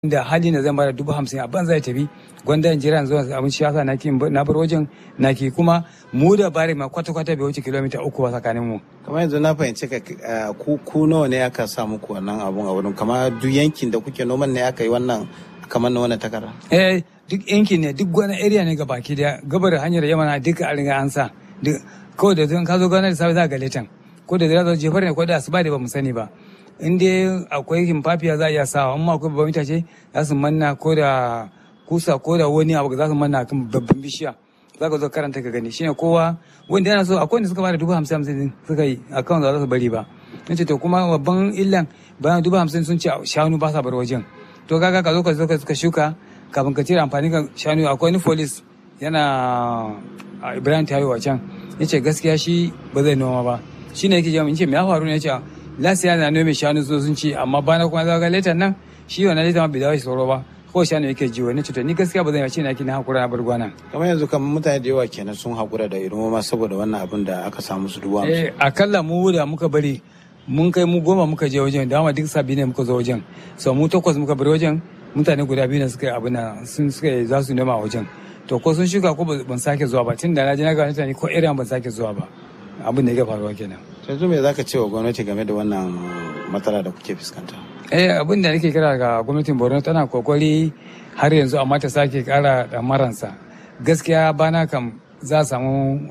da hali na zan bada dubu hamsin a ban zai tafi gwanda in jira zuwa abin shi yasa naki na bar wajen naki kuma mu da bare ma kwata kwata bai wuce kilomita uku ba tsakanin mu kamar yanzu na fahimci ka ku ku nawa ne aka sa muku wannan abun a wurin kamar duk yankin da kuke noman ne aka yi wannan kamar na wannan takarda eh duk yankin ne duk wani area ne baki daya gabar hanyar yamana duka a riga an sa kawai da zan ka zo gana da safe za ga letan ko da zira zo jefar ne ko da asuba da ba mu sani ba in dai akwai himfafiya za a iya sawa amma akwai babban itace za su manna ko da kusa ko da wani abu za su manna kan babban bishiya za ka zo karanta ka gani shine kowa wanda yana so akwai wanda suka bada dubu hamsin hamsin suka yi akan za su bari ba in ce to kuma babban illan bayan dubu hamsin sun ce shanu ba sa bar wajen to kaga ka zo ka zo ka shuka kafin ka cire amfani ga shanu akwai wani folis yana ibrahim tayo can ya ce gaskiya shi ba zai noma ba shi ne yake jami'in ce me ya faru ne ya ce lasiya na nome shanu so sun ci amma bana kuma zaga letan nan shi wannan letan ma bai dawo shi tsoro ba ko shanu yake ji wani cuta ni gaskiya ba zan yace na kina hakura na bar gwana kamar yanzu kamar mutane da yawa kenan sun hakura da irin noma saboda wannan abin da aka samu su duwa eh akalla mu da muka bari mun kai mu goma muka je wajen da duk sabi ne muka zo wajen so mu takwas muka bar wajen mutane guda biyu ne suka yi abin sun suka za su nema wajen to ko sun shuka ko ban sake zuwa ba tun da na je na ga mutane ko irin ban sake zuwa ba abin da yake faruwa kenan yanzu me zaka ce wa gwamnati game da wannan matsala da kuke fuskanta eh abin da nake kira ga gwamnatin borno tana kokari har yanzu amma ta sake kara maransa gaskiya bana kam za a samu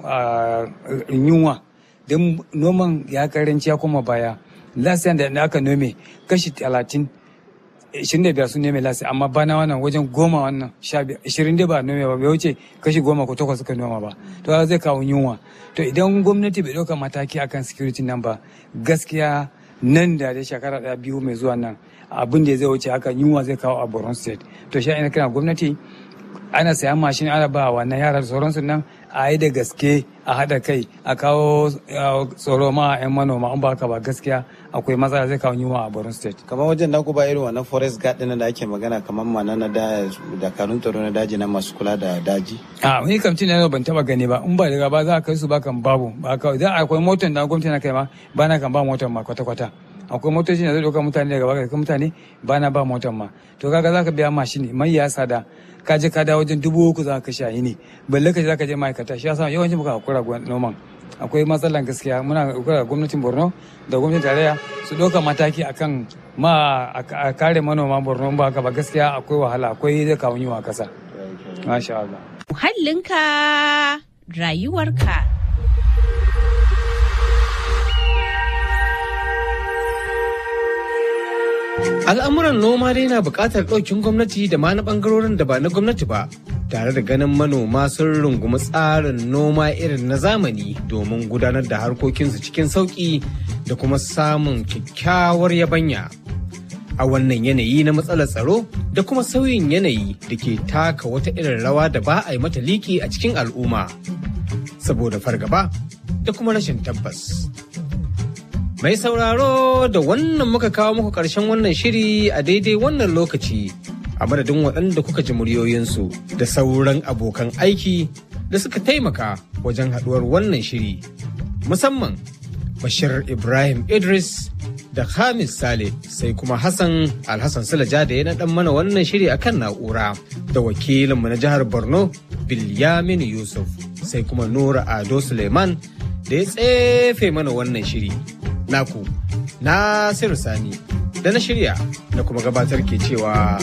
yunwa don noman ya karanci ya kuma baya lasiyan da aka nome kashi talatin ishirin da biyar sun nome lasi amma bana wannan wajen goma wannan sha ishirin da ba nome ba bai wuce kashi goma ko takwas suka noma ba to zai kawo yunwa to idan gwamnati bai ɗauka mataki akan security nan ba gaskiya nan da da shekara ɗaya biyu mai zuwa nan abin da zai wuce haka yunwa zai kawo a borno state to shi ina kira gwamnati ana sayan mashin ana ba wannan yara da sauransu nan a yi da gaske a haɗa kai a kawo tsoro ma a 'yan manoma in ba haka ba gaskiya akwai matsala zai kawo yunwa a borno state kamar wajen naku ba irin wannan forest guard ɗin da ake magana kamar mana na dakarun tsaro na daji na masu kula da daji a wani kamtin na ban taba gani ba in ba daga ba za a kai su ba kan babu ba kawai idan akwai motar da gwamnati na kai ma ba na kan ba motar ma kwata-kwata akwai motoci da zai ɗauka mutane daga baka mutane ba na ba motar ma to kaga za ka biya mashin mai ya sada ka je ka dawo wajen dubu uku za ka shayi ne balle ka je za ka je ma'aikata shi yasa yawancin muka hakura noman akwai matsalan gaskiya muna hakura gwamnatin borno da gwamnatin tarayya su ɗauka mataki akan ma a kare manoma borno ba haka ba gaskiya akwai wahala akwai zai kawo yiwa kasa masha Allah muhallinka rayuwarka Al'amuran noma dai na buƙatar ɗaukin gwamnati da ma na ɓangarorin da ba na gwamnati ba, tare da ganin manoma sun rungumi tsarin noma irin na zamani domin gudanar da harkokinsu cikin sauƙi da kuma samun kyakkyawar yabanya. A wannan yanayi na matsalar tsaro da kuma sauyin yanayi da ke taka wata irin rawa da ba a yi mata liki a cikin al'umma, saboda fargaba da kuma rashin tabbas. Mai sauraro da wannan muka kawo muku ƙarshen wannan shiri a daidai wannan lokaci a madadin waɗanda kuka ji muryoyinsu da sauran abokan aiki da suka taimaka wajen haɗuwar wannan shiri. Musamman Bashir Ibrahim Idris da Hamis Sale sai kuma Hassan Alhassan Sulaja da ya naɗan mana wannan shiri akan na'ura da wakilinmu na jihar Borno Bilyamin Yusuf sai kuma Nura Ado Suleiman da ya tsefe mana wannan shiri. naku Nasiru Sani da na shirya na kuma gabatar ke cewa